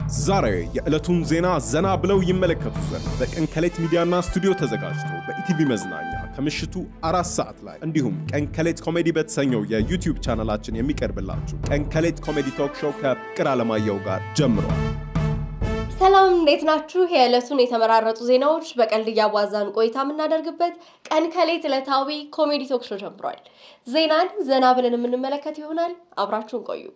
ዛሬ የዕለቱን ዜና ዘና ብለው ይመለከቱ ዘንድ በቀን ከሌት ሚዲያና ስቱዲዮ ተዘጋጅቶ በኢቲቪ መዝናኛ ከምሽቱ አራት ሰዓት ላይ እንዲሁም ቀን ከሌት ኮሜዲ በተሰኘው የዩቲዩብ ቻናላችን የሚቀርብላችሁ ቀን ከሌት ኮሜዲ ቶክ ሾው ከፍቅር አለማየሁ ጋር ጀምሯል። ሰላም እንዴት ናችሁ? የዕለቱን የተመራረጡ ዜናዎች በቀልድ እያዋዛን ቆይታ የምናደርግበት ቀን ከሌት ዕለታዊ ኮሜዲ ቶክ ሾው ጀምሯል። ዜናን ዘና ብለን የምንመለከት ይሆናል። አብራችሁን ቆዩ።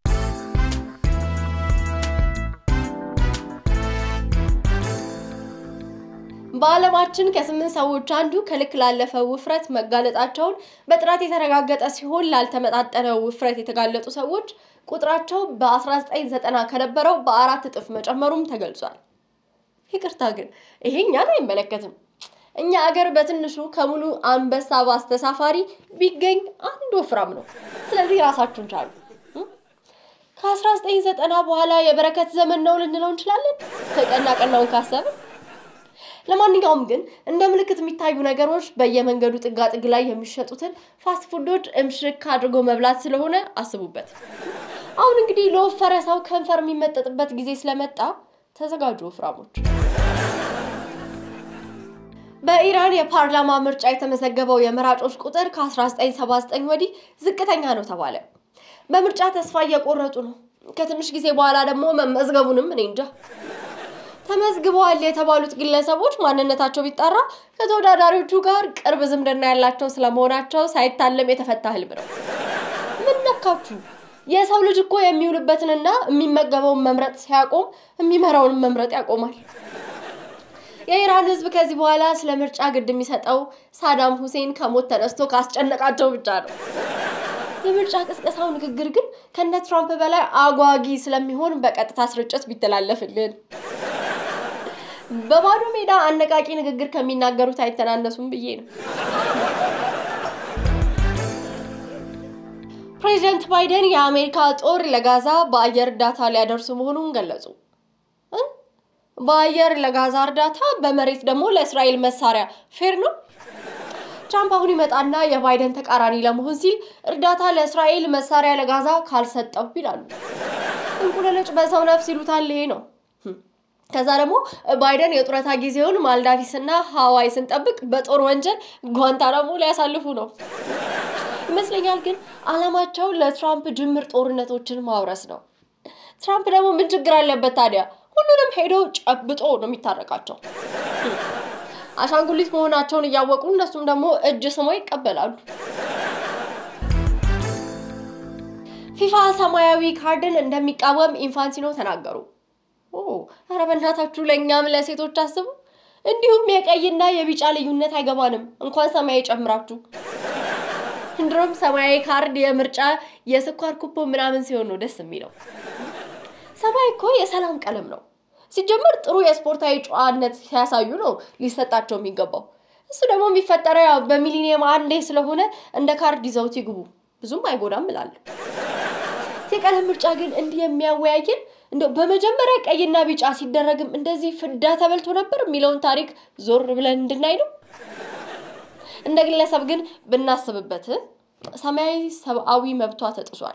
በዓለማችን ከስምንት ሰዎች አንዱ ከልክ ላለፈ ውፍረት መጋለጣቸውን በጥናት የተረጋገጠ ሲሆን ላልተመጣጠነ ውፍረት የተጋለጡ ሰዎች ቁጥራቸው በ1990 ከነበረው በአራት እጥፍ መጨመሩም ተገልጿል። ይቅርታ ግን ይሄ እኛን አይመለከትም። እኛ አገር በትንሹ ከሙሉ አንበሳ ባስ ተሳፋሪ ቢገኝ አንድ ወፍራም ነው። ስለዚህ ራሳችሁን ቻሉ። ከ1990 በኋላ የበረከት ዘመን ነው ልንለው እንችላለን ከቀና ቀናውን ካሰብን። ለማንኛውም ግን እንደ ምልክት የሚታዩ ነገሮች በየመንገዱ ጥጋጥግ ላይ የሚሸጡትን ፋስት ፉዶች እምሽክ አድርጎ መብላት ስለሆነ አስቡበት። አሁን እንግዲህ ለወፈረ ሰው ከንፈር የሚመጠጥበት ጊዜ ስለመጣ ተዘጋጁ ወፍራሞች። በኢራን የፓርላማ ምርጫ የተመዘገበው የመራጮች ቁጥር ከ1979 ወዲህ ዝቅተኛ ነው ተባለ። በምርጫ ተስፋ እየቆረጡ ነው። ከትንሽ ጊዜ በኋላ ደግሞ መመዝገቡንም እኔ እንጃ። ተመዝግበዋል የተባሉት ግለሰቦች ማንነታቸው ቢጣራ ከተወዳዳሪዎቹ ጋር ቅርብ ዝምድና ያላቸው ስለመሆናቸው ሳይታለም የተፈታ ህልም ነው። ምን ነካችሁ? የሰው ልጅ እኮ የሚውልበትንና የሚመገበውን መምረጥ ሲያቆም የሚመራውን መምረጥ ያቆማል። የኢራን ህዝብ ከዚህ በኋላ ስለ ምርጫ ግድ የሚሰጠው ሳዳም ሁሴን ከሞት ተነስቶ ካስጨነቃቸው ብቻ ነው። የምርጫ ቅስቀሳው ንግግር ግን ከነ ትራምፕ በላይ አጓጊ ስለሚሆን በቀጥታ ስርጭት ቢተላለፍልን በባዶ ሜዳ አነቃቂ ንግግር ከሚናገሩት አይተናነሱም ብዬ ነው። ፕሬዚደንት ባይደን የአሜሪካ ጦር ለጋዛ በአየር እርዳታ ሊያደርሱ መሆኑን ገለጹ። በአየር ለጋዛ እርዳታ፣ በመሬት ደግሞ ለእስራኤል መሳሪያ ፌር ነው? ትራምፕ አሁን ይመጣና የባይደን ተቃራኒ ለመሆን ሲል እርዳታ ለእስራኤል መሳሪያ ለጋዛ ካልሰጠው ይላሉ። እንቁለለጭ በሰው ነፍስ ይሉታል። ይሄ ነው። ከዛ ደግሞ ባይደን የጡረታ ጊዜውን ማልዳቪስ እና ሀዋይ ስንጠብቅ በጦር ወንጀል ጓንታናሞ ሊያሳልፉ ነው ይመስለኛል። ግን አላማቸው ለትራምፕ ጅምር ጦርነቶችን ማውረስ ነው። ትራምፕ ደግሞ ምን ችግር አለበት ታዲያ? ሁሉንም ሄዶ ጨብጦ ነው የሚታረቃቸው። አሻንጉሊት መሆናቸውን እያወቁ እነሱም ደግሞ እጅ ስሞ ይቀበላሉ። ፊፋ ሰማያዊ ካርድን እንደሚቃወም ኢንፋንቲኖ ተናገሩ። ኧረ በእናታችሁ ለእኛም ለሴቶች አስቡ። እንዲሁም የቀይና የቢጫ ልዩነት አይገባንም፣ እንኳን ሰማያዊ ጨምራችሁ። እንድሮም ሰማያዊ ካርድ የምርጫ የስኳር ኩፖ ምናምን ሲሆን ነው ደስ የሚለው። ሰማያዊ እኮ የሰላም ቀለም ነው። ሲጀመር ጥሩ የስፖርታዊ ጨዋነት ሲያሳዩ ነው ሊሰጣቸው የሚገባው። እሱ ደግሞ የሚፈጠረው ያው በሚሊኒየም አንዴ ስለሆነ እንደ ካርድ ይዘውት ይግቡ፣ ብዙም አይጎዳም እላለሁ። የቀለም ምርጫ ግን እንዲህ የሚያወያየን እንደው በመጀመሪያ ቀይና ቢጫ ሲደረግም እንደዚህ ፍዳ ተበልቶ ነበር የሚለውን ታሪክ ዞር ብለን እንድናይ ነው። እንደ ግለሰብ ግን ብናስብበት ሰማያዊ ሰብአዊ መብቷ ተጥሷል።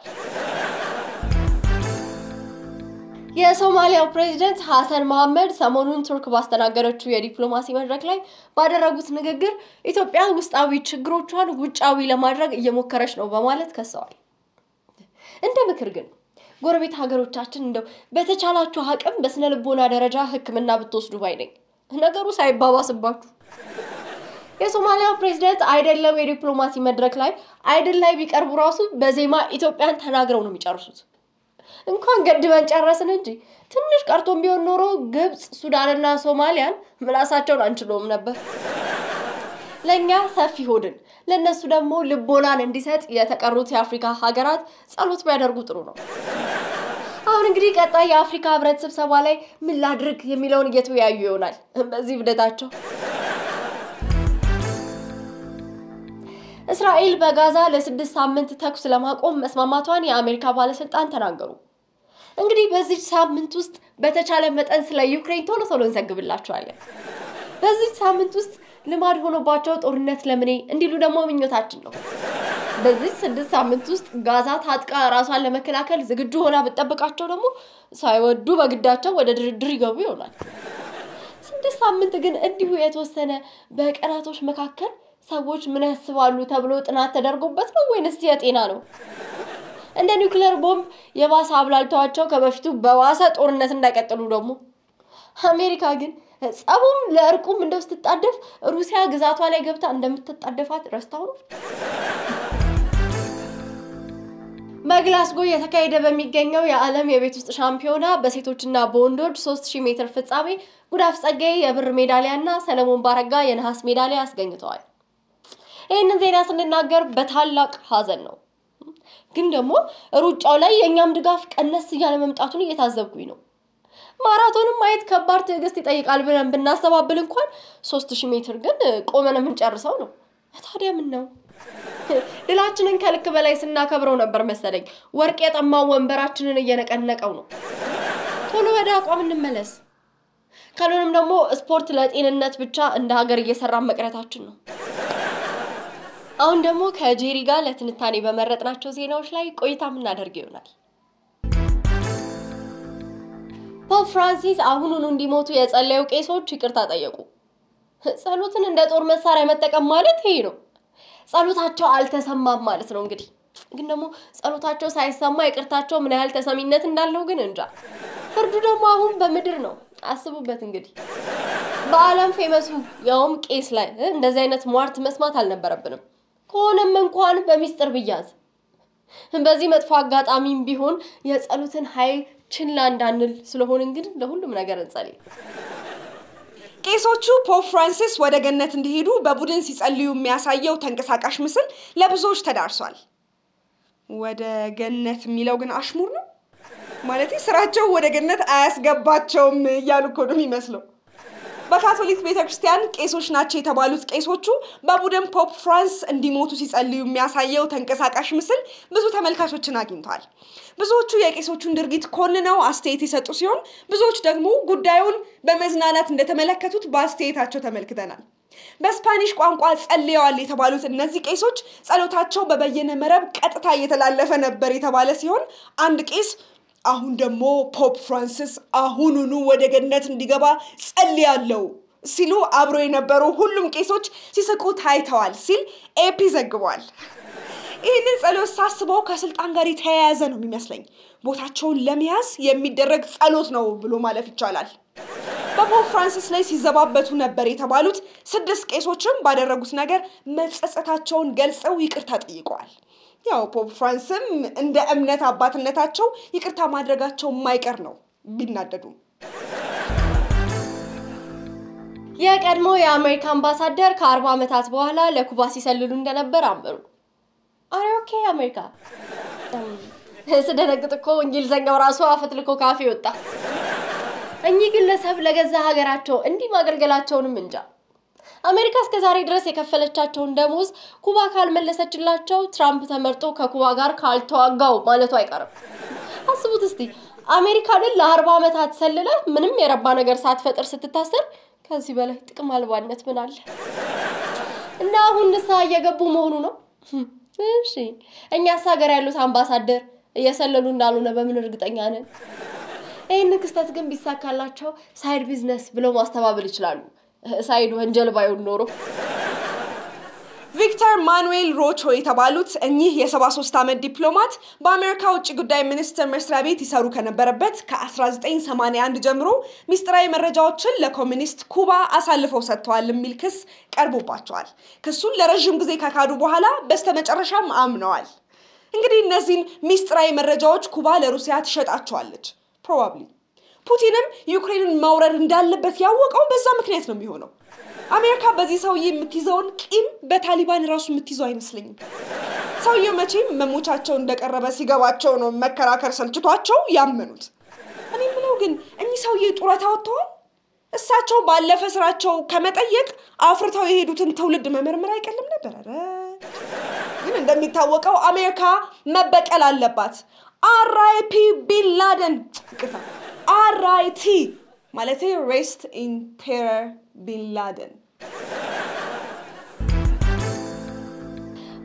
የሶማሊያው ፕሬዚደንት ሐሰን መሐመድ ሰሞኑን ቱርክ ባስተናገደችው የዲፕሎማሲ መድረክ ላይ ባደረጉት ንግግር ኢትዮጵያ ውስጣዊ ችግሮቿን ውጫዊ ለማድረግ እየሞከረች ነው በማለት ከሰዋል። እንደ ምክር ግን ጎረቤት ሀገሮቻችን እንደው በተቻላችሁ አቅም በስነ ልቦና ደረጃ ሕክምና ብትወስዱ ባይ ነኝ፣ ነገሩ ሳይባባስባችሁ። የሶማሊያው ፕሬዚደንት አይደለም የዲፕሎማሲ መድረክ ላይ አይደል ላይ ቢቀርቡ ራሱ በዜማ ኢትዮጵያን ተናግረው ነው የሚጨርሱት። እንኳን ገድበን ጨረስን እንጂ ትንሽ ቀርቶን ቢሆን ኖሮ ግብፅ፣ ሱዳንና ሶማሊያን ምላሳቸውን አንችለውም ነበር። ለእኛ ሰፊ ሆድን ለእነሱ ደግሞ ልቦናን እንዲሰጥ የተቀሩት የአፍሪካ ሀገራት ጸሎት ቢያደርጉ ጥሩ ነው። አሁን እንግዲህ ቀጣይ የአፍሪካ ህብረት ስብሰባ ላይ ምን ላድርግ የሚለውን እየተወያዩ ይሆናል በዚህ ብደታቸው። እስራኤል በጋዛ ለስድስት ሳምንት ተኩስ ለማቆም መስማማቷን የአሜሪካ ባለስልጣን ተናገሩ። እንግዲህ በዚህ ሳምንት ውስጥ በተቻለ መጠን ስለ ዩክሬን ቶሎ ቶሎ እንዘግብላቸዋለን። በዚህ ሳምንት ውስጥ ልማድ ሆኖባቸው ጦርነት ለምኔ እንዲሉ ደግሞ ምኞታችን ነው። በዚህ ስድስት ሳምንት ውስጥ ጋዛ ታጥቃ ራሷን ለመከላከል ዝግጁ ሆና ብጠብቃቸው ደግሞ ሳይወዱ በግዳቸው ወደ ድርድር ይገቡ ይሆናል። ስድስት ሳምንት ግን እንዲሁ የተወሰነ በቀናቶች መካከል ሰዎች ምን ያስባሉ ተብሎ ጥናት ተደርጎበት ነው ወይንስ የጤና ነው? እንደ ኒውክሌር ቦምብ የባሰ አብላልተዋቸው ከበፊቱ በባሰ ጦርነት እንዳይቀጥሉ ደግሞ አሜሪካ ግን ጸቡም ለእርቁም እንደው ስትጣደፍ ሩሲያ ግዛቷ ላይ ገብታ እንደምትጣደፋት ረስታው ነው። በግላስጎ እየተካሄደ በሚገኘው የዓለም የቤት ውስጥ ሻምፒዮና በሴቶችና በወንዶች 3000 ሜትር ፍጻሜ ጉዳፍ ጸጋዬ የብር ሜዳሊያ እና ሰለሞን ባረጋ የነሐስ ሜዳሊያ አስገኝተዋል። ይህንን ዜና ስንናገር በታላቅ ሐዘን ነው። ግን ደግሞ ሩጫው ላይ የእኛም ድጋፍ ቀነስ እያለ መምጣቱን እየታዘብኩኝ ነው። ማራቶንም ማየት ከባድ ትዕግስት ይጠይቃል ብለን ብናስተባብል እንኳን ሶስት ሺህ ሜትር ግን ቆመን የምንጨርሰው ነው። ታዲያ ምን ነው ድላችንን ከልክ በላይ ስናከብረው ነበር መሰለኝ ወርቅ የጠማው ወንበራችንን እየነቀነቀው ነው። ቶሎ ወደ አቋም እንመለስ። ካልሆነም ደግሞ ስፖርት ለጤንነት ብቻ እንደ ሀገር እየሰራን መቅረታችን ነው። አሁን ደግሞ ከጄሪ ጋር ለትንታኔ በመረጥናቸው ዜናዎች ላይ ቆይታ የምናደርግ ይሆናል። ፖፕ ፍራንሲስ አሁኑኑ እንዲሞቱ የጸለዩ ቄሶች ይቅርታ ጠየቁ። ጸሎትን እንደ ጦር መሳሪያ መጠቀም ማለት ይሄ ነው። ጸሎታቸው አልተሰማም ማለት ነው። እንግዲህ ግን ደግሞ ጸሎታቸው ሳይሰማ ይቅርታቸው ምን ያህል ተሰሚነት እንዳለው ግን እንጃ። ፍርዱ ደግሞ አሁን በምድር ነው። አስቡበት እንግዲህ በዓለም ፌመሱ ያውም ቄስ ላይ እንደዚህ አይነት ሟርት መስማት አልነበረብንም። ከሆነም እንኳን በሚስጥር ብያዝ በዚህ መጥፎ አጋጣሚም ቢሆን የጸሎትን ኃይል ችላ እንዳንል ስለሆን እንግዲህ ለሁሉም ነገር እንጸልይ። ቄሶቹ ፖፕ ፍራንሲስ ወደ ገነት እንዲሄዱ በቡድን ሲጸልዩ የሚያሳየው ተንቀሳቃሽ ምስል ለብዙዎች ተዳርሷል። ወደ ገነት የሚለው ግን አሽሙር ነው ማለት ስራቸው ወደ ገነት አያስገባቸውም እያሉ እኮ ነው የሚመስለው። በካቶሊክ ቤተ ክርስቲያን ቄሶች ናቸው የተባሉት ቄሶቹ በቡድን ፖፕ ፍራንስ እንዲሞቱ ሲጸልዩ የሚያሳየው ተንቀሳቃሽ ምስል ብዙ ተመልካቾችን አግኝቷል። ብዙዎቹ የቄሶቹን ድርጊት ኮንነው አስተያየት የሰጡ ሲሆን፣ ብዙዎች ደግሞ ጉዳዩን በመዝናናት እንደተመለከቱት በአስተያየታቸው ተመልክተናል። በስፓኒሽ ቋንቋ ጸልየዋል የተባሉት እነዚህ ቄሶች ጸሎታቸው በበየነ መረብ ቀጥታ እየተላለፈ ነበር የተባለ ሲሆን አንድ ቄስ አሁን ደግሞ ፖፕ ፍራንሲስ አሁኑኑ ወደ ገነት እንዲገባ ጸልያለሁ ሲሉ አብሮ የነበሩ ሁሉም ቄሶች ሲስቁ ታይተዋል ሲል ኤፒ ዘግቧል። ይህንን ጸሎት ሳስበው ከስልጣን ጋር የተያያዘ ነው የሚመስለኝ። ቦታቸውን ለመያዝ የሚደረግ ጸሎት ነው ብሎ ማለፍ ይቻላል። በፖፕ ፍራንሲስ ላይ ሲዘባበቱ ነበር የተባሉት ስድስት ቄሶችም ባደረጉት ነገር መጸጸታቸውን ገልጸው ይቅርታ ጠይቀዋል። ያው ፖፕ ፍራንስም እንደ እምነት አባትነታቸው ይቅርታ ማድረጋቸው የማይቀር ነው ቢናደዱም። የቀድሞ የአሜሪካ አምባሳደር ከአርባ ዓመታት በኋላ ለኩባ ሲሰልሉ እንደነበር አመኑ። አሬ ኦኬ አሜሪካ ስደነግጥ እኮ እንግሊዘኛው ራሱ አፈትልኮ ካፌ ወጣ። እኚህ ግለሰብ ለገዛ ሀገራቸው እንዲህ ማገልገላቸውንም እንጃ። አሜሪካ እስከ ዛሬ ድረስ የከፈለቻቸውን ደሞዝ ኩባ ካልመለሰችላቸው ትራምፕ ተመርጦ ከኩባ ጋር ካልተዋጋው ማለቱ አይቀርም። አስቡት እስቲ አሜሪካንን ለአርባ ዓመታት ሰልለ ምንም የረባ ነገር ሳትፈጥር ስትታሰር ከዚህ በላይ ጥቅም አልባነት ምን አለ? እና አሁን ንስሐ እየገቡ መሆኑ ነው። እሺ እኛስ ሀገር ያሉት አምባሳደር እየሰለሉ እንዳልሆነ በምን እርግጠኛ ነን? ይህን ክስተት ግን ቢሳካላቸው ሳይድ ቢዝነስ ብለው ማስተባበል ይችላሉ። ሳይድ ወንጀል ባይሆን ኖሮ ቪክተር ማኑኤል ሮቾ የተባሉት እኚህ የ73 ዓመት ዲፕሎማት በአሜሪካ ውጭ ጉዳይ ሚኒስቴር መስሪያ ቤት ይሰሩ ከነበረበት ከ1981 ጀምሮ ሚስጥራዊ መረጃዎችን ለኮሚኒስት ኩባ አሳልፈው ሰጥተዋል የሚል ክስ ቀርቦባቸዋል። ክሱን ለረዥም ጊዜ ከካዱ በኋላ በስተመጨረሻም አምነዋል። እንግዲህ እነዚህን ሚስጥራዊ መረጃዎች ኩባ ለሩሲያ ትሸጣቸዋለች ፕሮባብሊ ፑቲንም ዩክሬንን መውረር እንዳለበት ያወቀው በዛ ምክንያት ነው የሚሆነው። አሜሪካ በዚህ ሰውዬ የምትይዘውን ቂም በታሊባን ራሱ የምትይዘው አይመስለኝም። ሰውዬው መቼም መሞቻቸው እንደቀረበ ሲገባቸው ነው መከራከር ሰልችቷቸው ያመኑት። እኔ ምለው ግን እኚህ ሰውዬ ጡረታ ወጥተዋል። እሳቸው ባለፈ ስራቸው ከመጠየቅ አፍርተው የሄዱትን ትውልድ መመርመር አይቀልም ነበር። ኧረ ግን እንደሚታወቀው አሜሪካ መበቀል አለባት። አርአይፒ ቢንላደን አርአይቲ ማለት ሬስት ኢን ቴረር ቢንላደን።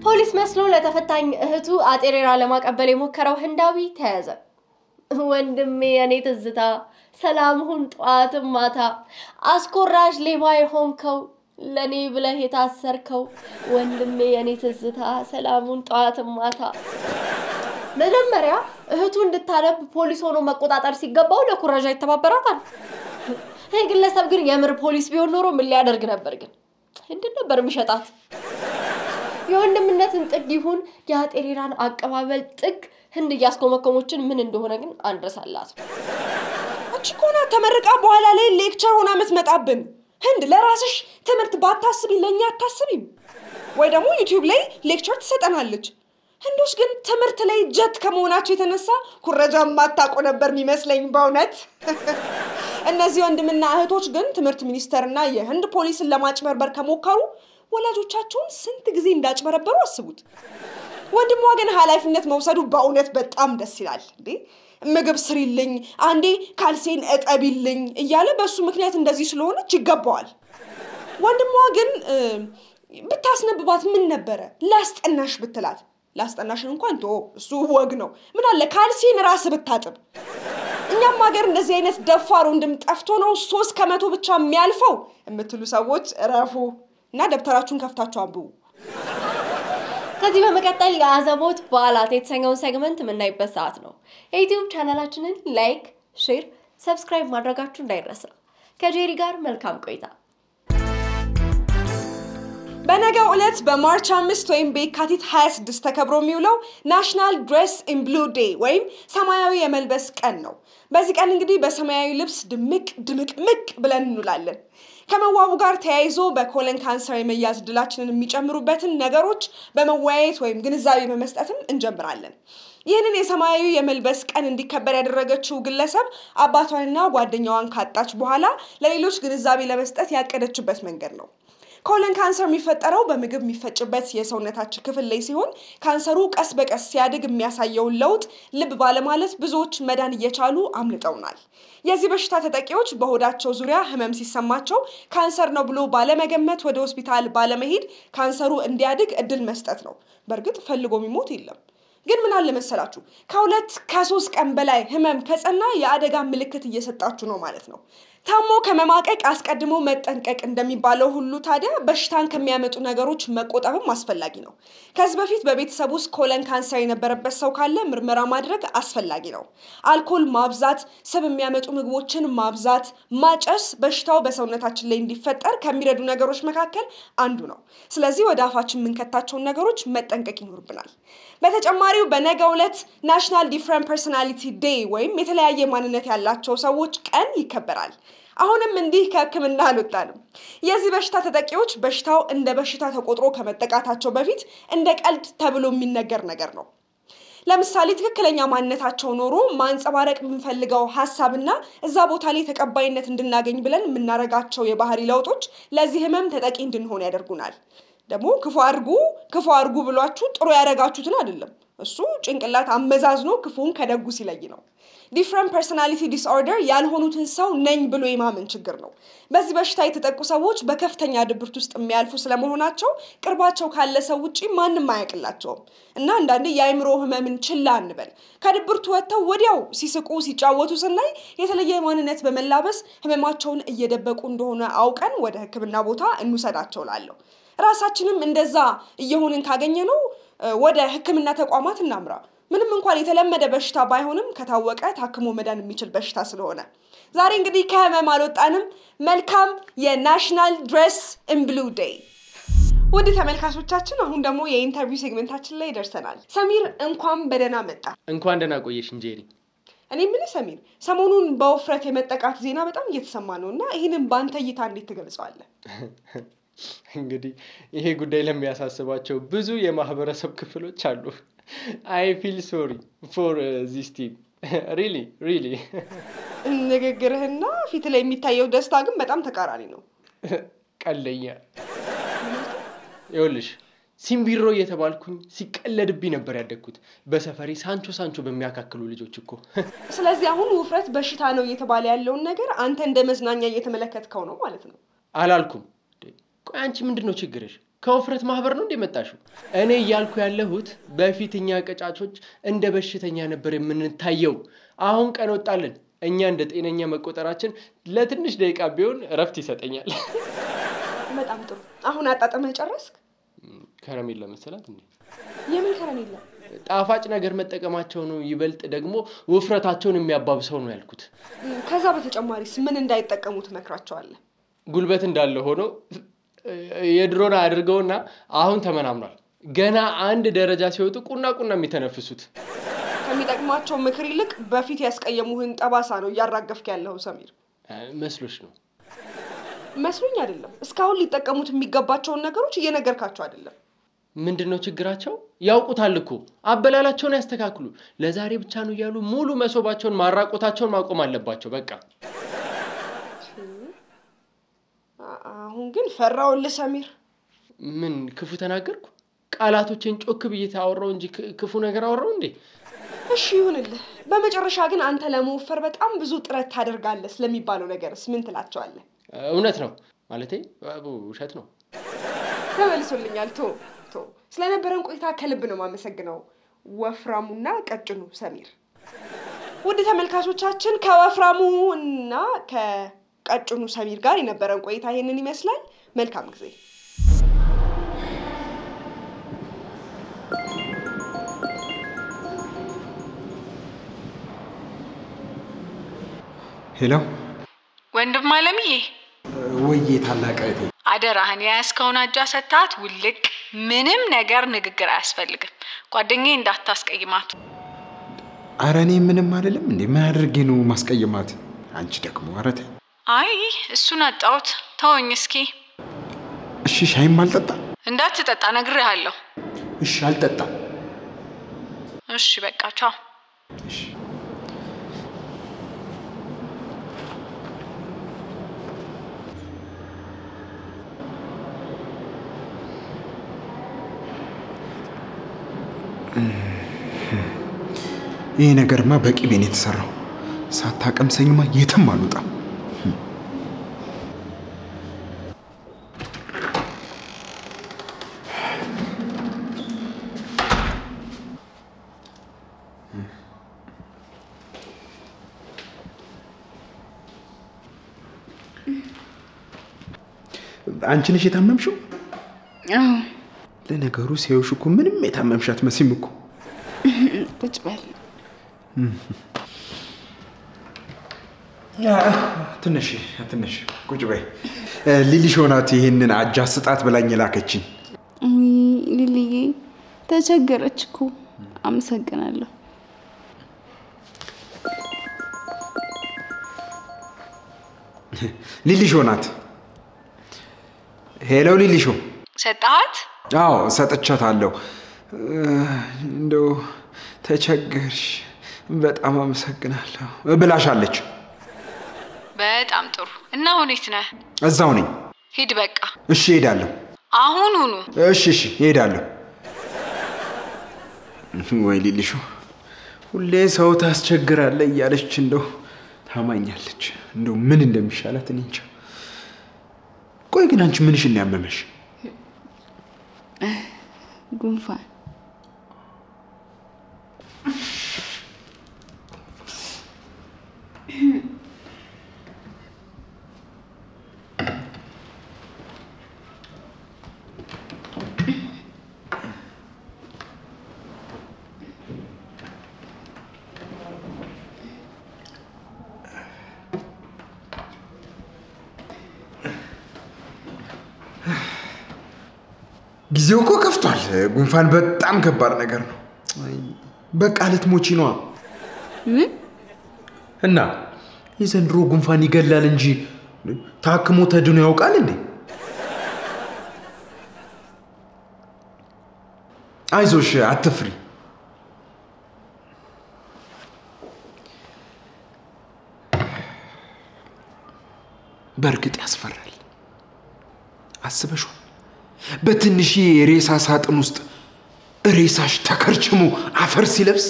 ፖሊስ መስሎ ለተፈታኝ እህቱ አጤሬራ ለማቀበል የሞከረው ህንዳዊ ተያዘ። ወንድሜ የኔ ትዝታ ሰላም ሁን ጠዋትም ማታ አስኮራሽ ሌባ የሆንከው ለኔ ብለህ የታሰርከው ወንድሜ የኔ ትዝታ ሰላሙን ጠዋትም ማታ። መጀመሪያ እህቱ እንድታነብ ፖሊስ ሆኖ መቆጣጠር ሲገባው ለኩረዣ ይተባበራታል። ይህ ግለሰብ ግን የምር ፖሊስ ቢሆን ኖሮ ምን ሊያደርግ ነበር? ግን እንድን ነበር የሚሸጣት። የወንድምነትን ጥግ ይሁን የአጤሬራን አቀባበል ጥግ ህንድ እያስኮመኮሞችን ምን እንደሆነ ግን አንረሳላት። አንቺ እኮ ናት ተመርቃ በኋላ ላይ ሌክቸር ሆና የምትመጣብን። ህንድ ለራስሽ ትምህርት ባታስቢ ለእኛ አታስቢም? ወይ ደግሞ ዩቲዩብ ላይ ሌክቸር ትሰጠናለች። ህንዶች ግን ትምህርት ላይ ጀት ከመሆናቸው የተነሳ ኩረጃ ማታውቁ ነበር የሚመስለኝ በእውነት። እነዚህ ወንድምና እህቶች ግን ትምህርት ሚኒስቴርና የህንድ ፖሊስን ለማጭበርበር ከሞከሩ ወላጆቻቸውን ስንት ጊዜ እንዳጭበረበሩ አስቡት። ወንድሟ ግን ኃላፊነት መውሰዱ በእውነት በጣም ደስ ይላል። እንዴ ምግብ ስሪልኝ፣ አንዴ ካልሴን እጠቢልኝ እያለ በእሱ ምክንያት እንደዚህ ስለሆነች ይገባዋል። ወንድሟ ግን እ፣ ብታስነብባት ምን ነበረ ላስጠናሽ ብትላት፣ ላስጠናሽን እንኳን ቶ እሱ ወግ ነው። ምን አለ ካልሴን ራስ ብታጥብ። እኛም ሀገር እንደዚህ አይነት ደፋር ወንድም ጠፍቶ ነው ሶስት ከመቶ ብቻ የሚያልፈው የምትሉ ሰዎች እረፉ እና ደብተራችሁን ከፍታችሁ አንብቡ። ከዚህ በመቀጠል የአዘቦት በዓላት የተሰኘውን ሴግመንት የምናይበት ሰዓት ነው። የዩቲዩብ ቻናላችንን ላይክ፣ ሼር፣ ሰብስክራይብ ማድረጋችሁ እንዳይረሳ። ከጄሪ ጋር መልካም ቆይታ። በነገው ዕለት በማርች አምስት ወይም በየካቲት 26 ተከብሮ የሚውለው ናሽናል ድሬስ ኢን ብሉ ዴይ ወይም ሰማያዊ የመልበስ ቀን ነው። በዚህ ቀን እንግዲህ በሰማያዊ ልብስ ድምቅ ድምቅ ምቅ ብለን እንውላለን። ከመዋቡ ጋር ተያይዞ በኮለን ካንሰር የመያዝ እድላችንን የሚጨምሩበትን ነገሮች በመወያየት ወይም ግንዛቤ በመስጠትም እንጀምራለን። ይህንን የሰማያዊ የመልበስ ቀን እንዲከበር ያደረገችው ግለሰብ አባቷንና ጓደኛዋን ካጣች በኋላ ለሌሎች ግንዛቤ ለመስጠት ያቀደችበት መንገድ ነው። ኮለን ካንሰር የሚፈጠረው በምግብ የሚፈጭበት የሰውነታችን ክፍል ላይ ሲሆን ካንሰሩ ቀስ በቀስ ሲያድግ የሚያሳየውን ለውጥ ልብ ባለማለት ብዙዎች መዳን እየቻሉ አምልጠውናል። የዚህ በሽታ ተጠቂዎች በሆዳቸው ዙሪያ ህመም ሲሰማቸው ካንሰር ነው ብሎ ባለመገመት ወደ ሆስፒታል ባለመሄድ ካንሰሩ እንዲያድግ እድል መስጠት ነው። በእርግጥ ፈልጎ የሚሞት የለም። ግን ምን አለ መሰላችሁ ከሁለት ከሶስት ቀን በላይ ህመም ከጸና የአደጋ ምልክት እየሰጣችሁ ነው ማለት ነው። ታሞ ከመማቀቅ አስቀድሞ መጠንቀቅ እንደሚባለው ሁሉ ታዲያ በሽታን ከሚያመጡ ነገሮች መቆጠብም አስፈላጊ ነው። ከዚህ በፊት በቤተሰብ ውስጥ ኮለን ካንሰር የነበረበት ሰው ካለ ምርመራ ማድረግ አስፈላጊ ነው። አልኮል ማብዛት፣ ስብ የሚያመጡ ምግቦችን ማብዛት፣ ማጨስ በሽታው በሰውነታችን ላይ እንዲፈጠር ከሚረዱ ነገሮች መካከል አንዱ ነው። ስለዚህ ወደ አፋችን የምንከታቸውን ነገሮች መጠንቀቅ ይኖርብናል። በተጨማሪው በነገው ዕለት ናሽናል ዲፍረንት ፐርሶናሊቲ ዴይ ወይም የተለያየ ማንነት ያላቸው ሰዎች ቀን ይከበራል። አሁንም እንዲህ ከህክምና አልወጣንም። የዚህ በሽታ ተጠቂዎች በሽታው እንደ በሽታ ተቆጥሮ ከመጠቃታቸው በፊት እንደ ቀልድ ተብሎ የሚነገር ነገር ነው። ለምሳሌ ትክክለኛ ማንነታቸው ኖሮ ማንጸባረቅ የምንፈልገው ሀሳብና እዛ ቦታ ላይ ተቀባይነት እንድናገኝ ብለን የምናደርጋቸው የባህሪ ለውጦች ለዚህ ህመም ተጠቂ እንድንሆን ያደርጉናል። ደግሞ ክፉ አድርጉ ክፉ አድርጉ ብሏችሁ ጥሩ ያደረጋችሁትን አይደለም። እሱ ጭንቅላት አመዛዝኖ ክፉን ከደጉ ሲለይ ነው። ዲፍረንት ፐርሶናሊቲ ዲስኦርደር ያልሆኑትን ሰው ነኝ ብሎ የማመን ችግር ነው። በዚህ በሽታ የተጠቁ ሰዎች በከፍተኛ ድብርት ውስጥ የሚያልፉ ስለመሆናቸው ቅርባቸው ካለ ሰው ውጪ ማንም አያውቅላቸውም እና አንዳንዴ የአእምሮ ህመምን ችላ እንበል። ከድብርቱ ወጥተው ወዲያው ሲስቁ ሲጫወቱ ስናይ የተለየ ማንነት በመላበስ ህመማቸውን እየደበቁ እንደሆነ አውቀን ወደ ሕክምና ቦታ እንውሰዳቸው ላለሁ ራሳችንም እንደዛ እየሆንን ካገኘ ነው ወደ ህክምና ተቋማት እናምራ። ምንም እንኳን የተለመደ በሽታ ባይሆንም ከታወቀ ታክሞ መዳን የሚችል በሽታ ስለሆነ ዛሬ እንግዲህ ከህመም አልወጣንም። መልካም የናሽናል ድሬስ ኢን ብሉ ዴይ። ውድ ተመልካቾቻችን አሁን ደግሞ የኢንተርቪው ሴግመንታችን ላይ ደርሰናል። ሰሚር እንኳን በደህና መጣ። እንኳን ደህና ቆየሽ እንጄሪ። እኔ የምልህ ሰሚር፣ ሰሞኑን በውፍረት የመጠቃት ዜና በጣም እየተሰማ ነው እና ይህንን በአንተ እይታ እንዴት ትገልጸዋለህ? እንግዲህ ይሄ ጉዳይ ለሚያሳስባቸው ብዙ የማህበረሰብ ክፍሎች አሉ። አይ ፊል ሶሪ ፎር ዚስ ቲም ሪሊ ሪሊ። ንግግርህና ፊት ላይ የሚታየው ደስታ ግን በጣም ተቃራኒ ነው። ቀለኛ ይኸውልሽ ሲምቢሮ እየተባልኩኝ ሲቀለድብኝ ነበር ያደግኩት በሰፈሬ ሳንቾ ሳንቾ በሚያካክሉ ልጆች እኮ። ስለዚህ አሁን ውፍረት በሽታ ነው እየተባለ ያለውን ነገር አንተ እንደ መዝናኛ እየተመለከትከው ነው ማለት ነው። አላልኩም። ቆይ አንቺ ምንድን ነው ችግርሽ? ከውፍረት ማህበር ነው እንደ መጣሽው? እኔ እያልኩ ያለሁት በፊት እኛ ቀጫጮች እንደ በሽተኛ ነበር የምንታየው። አሁን ቀን ወጣልን። እኛ እንደ ጤነኛ መቆጠራችን ለትንሽ ደቂቃ ቢሆን እረፍት ይሰጠኛል። በጣም ጥሩ። አሁን አጣጥመህ ጨረስክ? ከረሜላ መሰላት እንዴ? የምን ከረሜላ? ጣፋጭ ነገር መጠቀማቸው ነው ይበልጥ ደግሞ ውፍረታቸውን የሚያባብሰው ነው ያልኩት። ም፣ ከዛ በተጨማሪስ ምን እንዳይጠቀሙ ትመክራቸዋለህ? ጉልበት እንዳለ ሆኖ የድሮን አድርገውና አሁን ተመናምኗል። ገና አንድ ደረጃ ሲወጡ ቁና ቁና የሚተነፍሱት ከሚጠቅማቸው ምክር ይልቅ በፊት ያስቀየሙህን ጠባሳ ነው እያራገፍክ ያለው ሰሚር። እ፣ መስሎሽ ነው። መስሎኝ አይደለም። እስካሁን ሊጠቀሙት የሚገባቸውን ነገሮች እየነገርካቸው አይደለም። ምንድን ነው ችግራቸው? ያውቁታል እኮ አበላላቸውን ያስተካክሉ። ለዛሬ ብቻ ነው እያሉ ሙሉ መሶባቸውን ማራቆታቸውን ማቆም አለባቸው። በቃ አ- አሁን ግን ፈራውልህ ሰሚር። ምን ክፉ ተናገርኩ? ቃላቶችን ጮክ ብዬ ታወራው እንጂ ክ- ክፉ ነገር አወራው እንዴ? እሺ ይሁንልህ። በመጨረሻ ግን አንተ ለመወፈር በጣም ብዙ ጥረት ታደርጋለህ ስለሚባለው ነገርስ ምን ትላቸዋለህ? እውነት ነው ማለቴ አቡ፣ ውሸት ነው። ተመልሶልኛል። ቶ ቶ ስለነበረን ቆይታ ከልብ ነው የማመሰግነው ወፍራሙና ቀጭኑ ሰሚር። ውድ ተመልካቾቻችን ከወፍራሙ እና ከቀጭኑ ሰሚር ጋር የነበረን ቆይታ ይህንን ይመስላል። መልካም ጊዜ። ሄሎ ወንድም አለምዬ ወዬ ታላቅ እህቴ አደራህን የያዝከውን አጃ ሰታት ውልቅ። ምንም ነገር ንግግር አያስፈልግም። ጓደኛዬ እንዳታስቀይማት። አረ እኔ ምንም አይደለም እንዴ ምን አድርጌ ነው ማስቀየማት አንቺ ደግሞ ኧረ ተይ አይ እሱን አጣሁት። ተወኝ እስኪ። እሺ ሻይም አልጠጣ እንዳትጠጣ ነግሬሃለሁ። እሺ አልጠጣም እሺ በቃ ቻው። እሺ ይህ ነገርማ በቅቤ ነው የተሰራው። ሳታቀምሰኝማ የትም አልወጣም። አንቺ ነሽ የታመምሽው? አዎ ለነገሩ ሲያዩሽ እኮ ምንም የታመምሽ አትመስይም እኮ። ቁጭ በል። ትንሽ ትንሽ ቁጭ በይ። ሊሊሽ ሆናት ይህንን አጃ ስጣት ብላኝ የላከችኝ። ውይ ሊልዬ ተቸገረች እኮ። አመሰግናለሁ። ሊሊሾ ናት። ሄሎ ሊሊሾ። ሰጠሃት? አዎ ሰጥቻታለሁ። እንደው ተቸገርሽ፣ በጣም አመሰግናለሁ ብላሻለች። በጣም ጥሩ። እና ሁኔት ነህ? እዛው ነኝ። ሂድ በቃ እሺ እሄዳለሁ። አሁኑኑ። እሺ እሺ እሄዳለሁ። ወይ ሊሊሾ፣ ሁሌ ሰው ታስቸግራለ እያለች እንደው ታማኛለች። እንደው ምን እንደሚሻላት እኔ እንጃ። ቆይ ግን አንቺ ምንሽን ነው ያመመሽ? ጉንፋን ጊዜው እኮ ከፍቷል። ጉንፋን በጣም ከባድ ነገር ነው። በቃ ልትሞቺ ነዋ። ምን እና የዘንድሮ ጉንፋን ይገላል እንጂ ታክሞ ተድኖ ያውቃል እንዴ? አይዞሽ፣ አትፍሪ። በእርግጥ ያስፈራል። አስበሽው በትንሽ የሬሳ ሳጥን ውስጥ ሬሳሽ ተከርችሞ አፈር ሲለብስ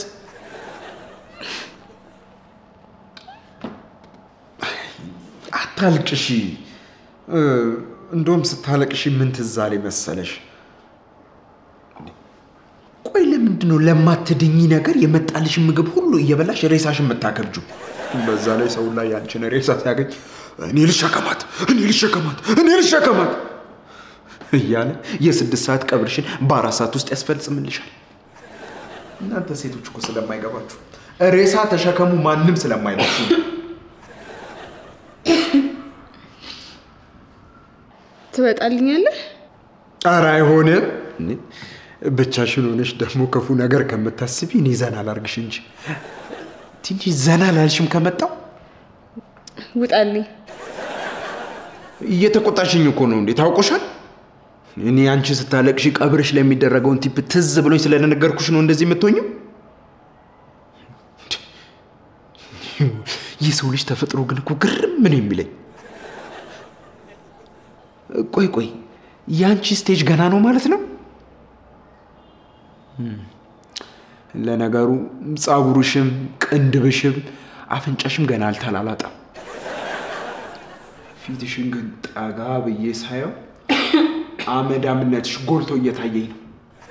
አታልቅሺ። እንደውም ስታለቅሺ ምን ትዝ አለኝ መሰለሽ? ለምንድን ነው ለማትድኝ ነገር የመጣልሽን ምግብ ሁሉ እየበላሽ ሬሳሽን የምታከብጁ? በዛ ላይ ሰው ላይ ያንቺን ሬሳ ሲያገኝ እኔ ልሸከማት፣ እኔ ልሸከማት፣ እኔ ልሸከማት እያለ የስድስት ሰዓት ቀብርሽን በአራት ሰዓት ውስጥ ያስፈጽምልሻል። እናንተ ሴቶች እኮ ስለማይገባችሁ ሬሳ ተሸከሙ ማንም ስለማይላችሁ ነው። ትመጣልኛለህ? ኧረ አይሆንም። ብቻሽን ሆነሽ ደግሞ ክፉ ነገር ከምታስቢ እኔ ዘና ላርግሽ እንጂ ትንሽ ዘና ላልሽም ከመጣው ውጣልኝ። እየተቆጣሽኝ እኮ ነው እንዴ? ታውቆሻል። እኔ አንቺ ስታለቅሽ ቀብርሽ ላይ የሚደረገውን ቲፕ ትዝ ብሎኝ ስለነገርኩሽ ነው እንደዚህ የምትሆኝው። የሰው ልጅ ተፈጥሮ ግን እኮ ግርም ምን የሚለኝ ቆይ ቆይ የአንቺ ስቴጅ ገና ነው ማለት ነው? ለነገሩ ጸጉርሽም ቅንድብሽም አፍንጫሽም ገና አልተላላጠም። ፊትሽን ግን ጠጋ ብዬ ሳየው አመዳምነትሽ ጎልቶ እየታየኝ ነው።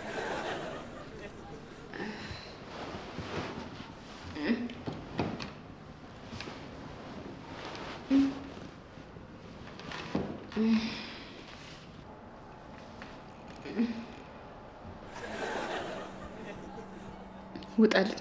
ውጣልኝ።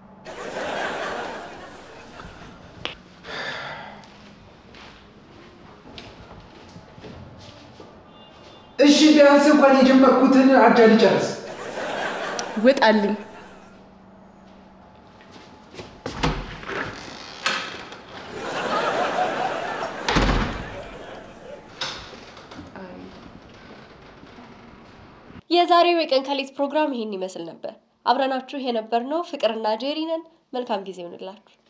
እሺ ቢያንስ እንኳን የጀመርኩትን አጃ ልጨርስ። ውጣልኝ። የዛሬው የቀን ከሌት ፕሮግራም ይሄን ይመስል ነበር። አብረናችሁ የነበርነው ፍቅርና ጄሪ ነን። መልካም ጊዜ ይሆንላችሁ።